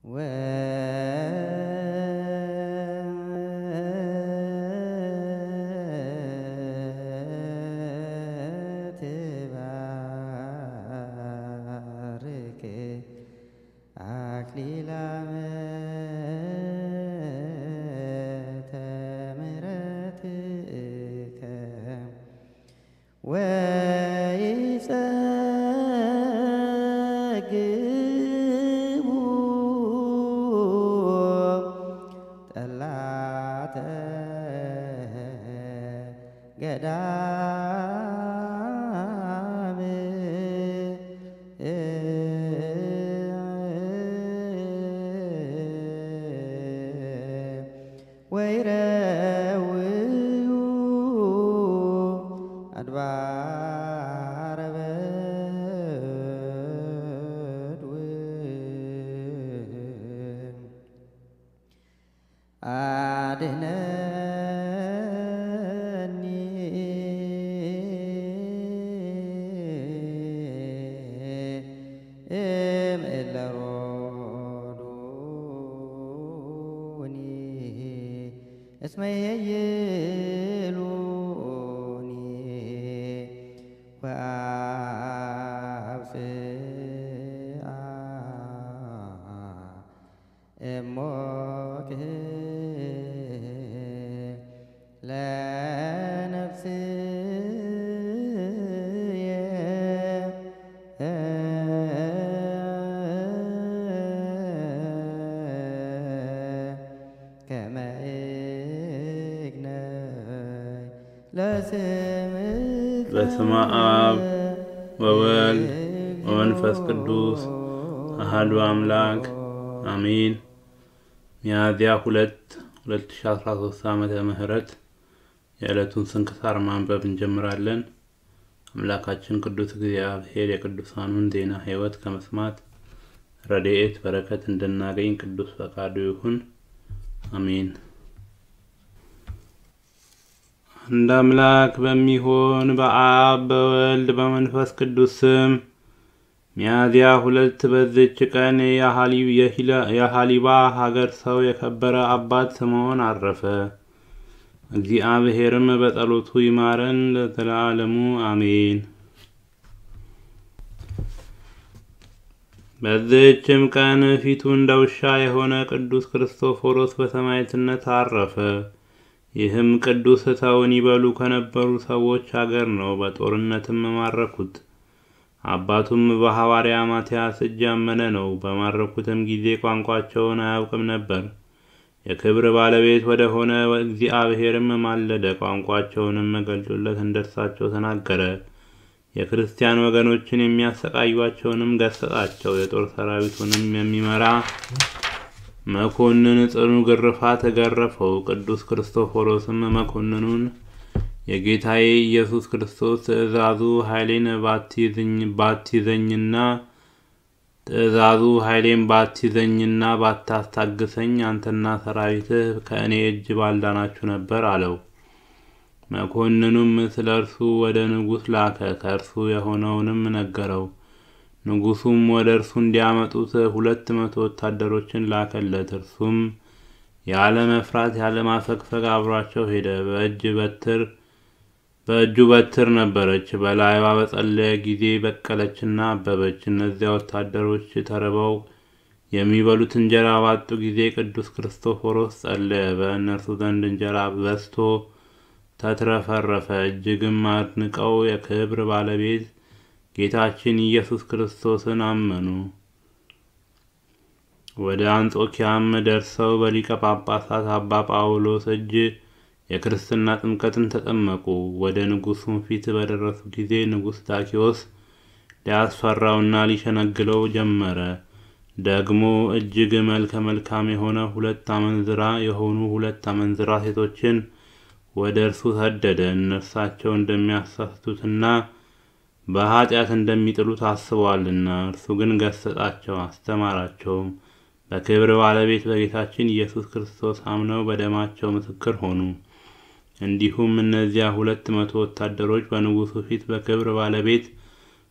ወትባርክ አክሊላመ ተምሕረትከ ወይጸግቡ ጠላተ ገዳም ወይረውዩ አድባረ በድውም አድነኒ እምእለ ሮዱኒ እስመ የይሉኒ ወአብጽአ እሞክህ ለነፍስየ ከመ እግነይ ለስምከ በስመ አብ ወወልድ ወመንፈስ ቅዱስ አሐዱ አምላክ አሜን። ሚያዝያ ሁለት ሁለት ሺ አስራ ሶስት ዓመተ ምህረት የዕለቱን ስንክሳር ማንበብ እንጀምራለን። አምላካችን ቅዱስ እግዚአብሔር የቅዱሳኑን ዜና ሕይወት ከመስማት ረድኤት በረከት እንድናገኝ ቅዱስ ፈቃዱ ይሁን፣ አሜን። አንድ አምላክ በሚሆን በአብ በወልድ በመንፈስ ቅዱስ ስም ሚያዝያ ሁለት በዚች ቀን የሀሊባ ሀገር ሰው የከበረ አባት ስምዖን አረፈ። እግዚአብሔርም በጸሎቱ ይማረን ለዘላለሙ አሜን። በዚህችም ቀን ፊቱ እንደ ውሻ የሆነ ቅዱስ ክርስቶፎሮስ በሰማዕትነት አረፈ። ይህም ቅዱስ ሰውን ይበሉ ከነበሩ ሰዎች አገር ነው። በጦርነትም ማረኩት። አባቱም በሐዋርያ ማትያስ እጅ ያመነ ነው። በማረኩትም ጊዜ ቋንቋቸውን አያውቅም ነበር። የክብር ባለቤት ወደ ሆነ እግዚአብሔርም ማለደ። ቋንቋቸውንም ገልጦለት እንደርሳቸው ተናገረ። የክርስቲያን ወገኖችን የሚያሰቃዩቸውንም ገሰጻቸው። የጦር ሰራዊቱንም የሚመራ መኮንን ጽኑ ግርፋት ገረፈው። ቅዱስ ክርስቶፎሮስም መኮንኑን የጌታዬ ኢየሱስ ክርስቶስ ትእዛዙ ኃይሌን ባትይዘኝና ትእዛዙ ኃይሌን ባትይዘኝና ባታስታግሰኝ አንተና ሰራዊትህ ከእኔ እጅ ባልዳናችሁ ነበር አለው። መኮንኑም ስለ እርሱ ወደ ንጉሥ ላከ። ከእርሱ የሆነውንም ነገረው። ንጉሱም ወደ እርሱ እንዲያመጡት ሁለት መቶ ወታደሮችን ላከለት። እርሱም ያለ መፍራት ያለ ማፈግፈግ አብሯቸው ሄደ። በእጅ በትር በእጁ በትር ነበረች። በላይዋ በጸለየ ጊዜ በቀለችና አበበች። እነዚያ ወታደሮች ተርበው የሚበሉት እንጀራ ባጡ ጊዜ ቅዱስ ክርስቶፎሮስ ጸለየ። በእነርሱ ዘንድ እንጀራ በዝቶ ተትረፈረፈ። እጅግም አድንቀው የክብር ባለቤት ጌታችን ኢየሱስ ክርስቶስን አመኑ። ወደ አንጾኪያም ደርሰው በሊቀ ጳጳሳት አባ ጳውሎስ እጅ የክርስትና ጥምቀትን ተጠመቁ። ወደ ንጉሱም ፊት በደረሱ ጊዜ ንጉሥ ዳኪዎስ ሊያስፈራውና ሊሸነግለው ጀመረ። ደግሞ እጅግ መልከ መልካም የሆነ ሁለት አመንዝራ የሆኑ ሁለት አመንዝራ ሴቶችን ወደ እርሱ ሰደደ። እነርሳቸው እንደሚያሳስቱትና በኃጢአት እንደሚጥሉት አስበዋልና። እርሱ ግን ገሰጻቸው፣ አስተማራቸውም። በክብር ባለቤት በጌታችን ኢየሱስ ክርስቶስ አምነው በደማቸው ምስክር ሆኑ። እንዲሁም እነዚያ ሁለት መቶ ወታደሮች በንጉሱ ፊት በክብር ባለቤት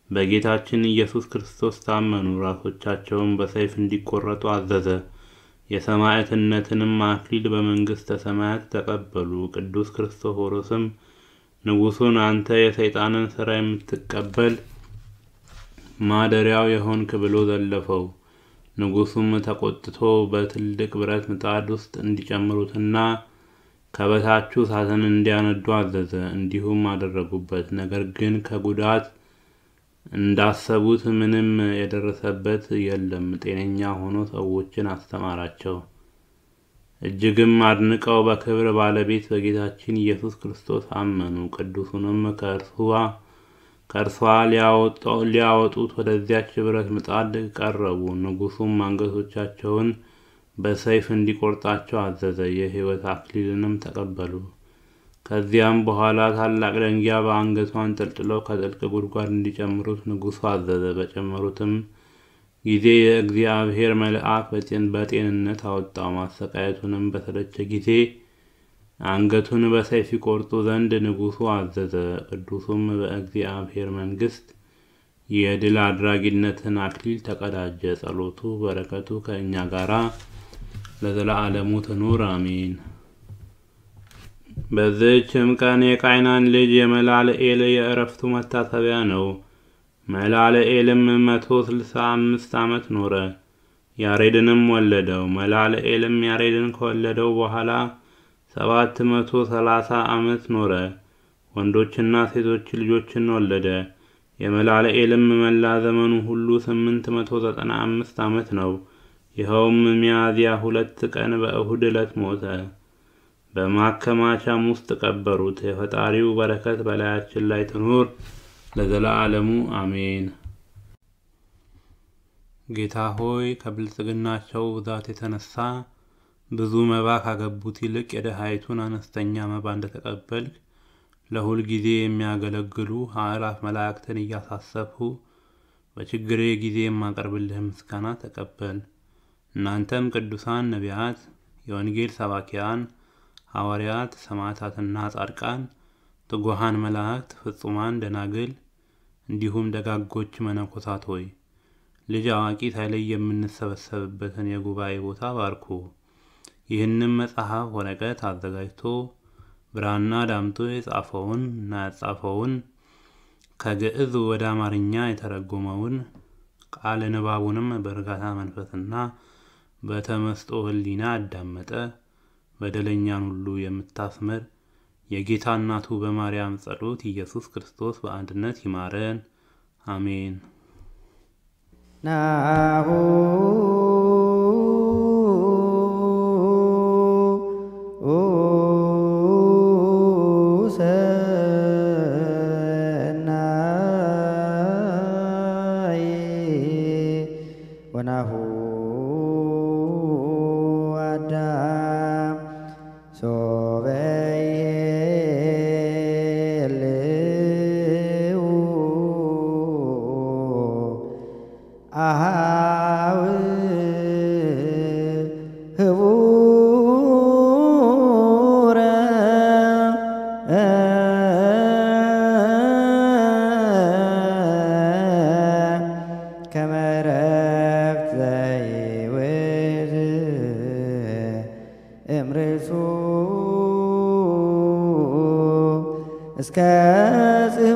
በጌታችን ኢየሱስ ክርስቶስ ታመኑ። ራሶቻቸውን በሰይፍ እንዲቆረጡ አዘዘ። የሰማዕትነትንም አክሊል በመንግሥተ ሰማያት ተቀበሉ። ቅዱስ ክርስቶፎሮስም ንጉሡን አንተ የሰይጣንን ሥራ የምትቀበል ማደሪያው የሆንክ ብሎ ዘለፈው። ንጉሡም ተቆጥቶ በትልቅ ብረት ምጣድ ውስጥ እንዲጨምሩትና ከበታቹ እሳትን እንዲያነዱ አዘዘ። እንዲሁም አደረጉበት። ነገር ግን ከጉዳት እንዳሰቡት ምንም የደረሰበት የለም። ጤነኛ ሆኖ ሰዎችን አስተማራቸው። እጅግም አድንቀው በክብር ባለቤት በጌታችን ኢየሱስ ክርስቶስ አመኑ። ቅዱሱንም ከእርሷ ሊያወጡት ወደዚያች ብረት ምጣድ ቀረቡ። ንጉሡም አንገቶቻቸውን በሰይፍ እንዲቆርጣቸው አዘዘ። የሕይወት አክሊልንም ተቀበሉ። ከዚያም በኋላ ታላቅ ደንጊያ በአንገቷ አንጠልጥለው ከጥልቅ ጉድጓድ እንዲጨምሩት ንጉሡ አዘዘ። በጨመሩትም ጊዜ የእግዚአብሔር መልአክ በጤንነት አወጣው። ማሰቃየቱንም በሰለቸ ጊዜ አንገቱን በሰይፍ ይቆርጡ ዘንድ ንጉሡ አዘዘ። ቅዱሱም በእግዚአብሔር መንግሥት የድል አድራጊነትን አክሊል ተቀዳጀ። ጸሎቱ በረከቱ ከእኛ ጋራ ለዘላለሙ ትኑር አሜን። በዚህችም ቀን የቃይናን ልጅ የመላልኤል የእረፍቱ መታሰቢያ ነው። መላልኤልም መቶ ስልሳ አምስት ዓመት ኖረ፣ ያሬድንም ወለደው። መላልኤልም ያሬድን ከወለደው በኋላ ሰባት መቶ ሰላሳ ዓመት ኖረ፣ ወንዶችና ሴቶች ልጆችን ወለደ። የመላልኤልም መላ ዘመኑ ሁሉ ስምንት መቶ ዘጠና አምስት ዓመት ነው። ይኸውም ሚያዝያ ሁለት ቀን በእሁድ ዕለት ሞተ። በማከማቻም ውስጥ ቀበሩት። የፈጣሪው በረከት በላያችን ላይ ትኑር ለዘላለሙ አሜን። ጌታ ሆይ ከብልጽግናቸው ብዛት የተነሳ ብዙ መባ ካገቡት ይልቅ የደሃይቱን አነስተኛ መባ እንደተቀበልክ ለሁል ጊዜ የሚያገለግሉ አእላፍ መላእክትን እያሳሰብሁ በችግሬ ጊዜ የማቀርብልህ ምስጋና ተቀበል። እናንተም ቅዱሳን ነቢያት፣ የወንጌል ሰባኪያን ሐዋርያት፣ ሰማዕታትና ጻድቃን፣ ትጉሃን መላእክት፣ ፍጹማን ደናግል እንዲሁም ደጋጎች መነኮሳት ሆይ ልጅ አዋቂ ሳይለይ የምንሰበሰብበትን የጉባኤ ቦታ ባርኩ። ይህንም መጽሐፍ ወረቀት አዘጋጅቶ ብራና ዳምጦ የጻፈውን እና ያጻፈውን ከግዕዝ ወደ አማርኛ የተረጎመውን ቃለ ንባቡንም በእርጋታ መንፈስና በተመስጦ ሕሊና አዳመጠ በደለኛን ሁሉ የምታስምር የጌታ እናቱ በማርያም ጸሎት ኢየሱስ ክርስቶስ በአንድነት ይማረን፣ አሜን። ናሁ ሰናይ ወናሁ አዳም ሶበይሄልው አሃው ህቡረ ከመረብት ዘይውዝ እምርሱ እስከ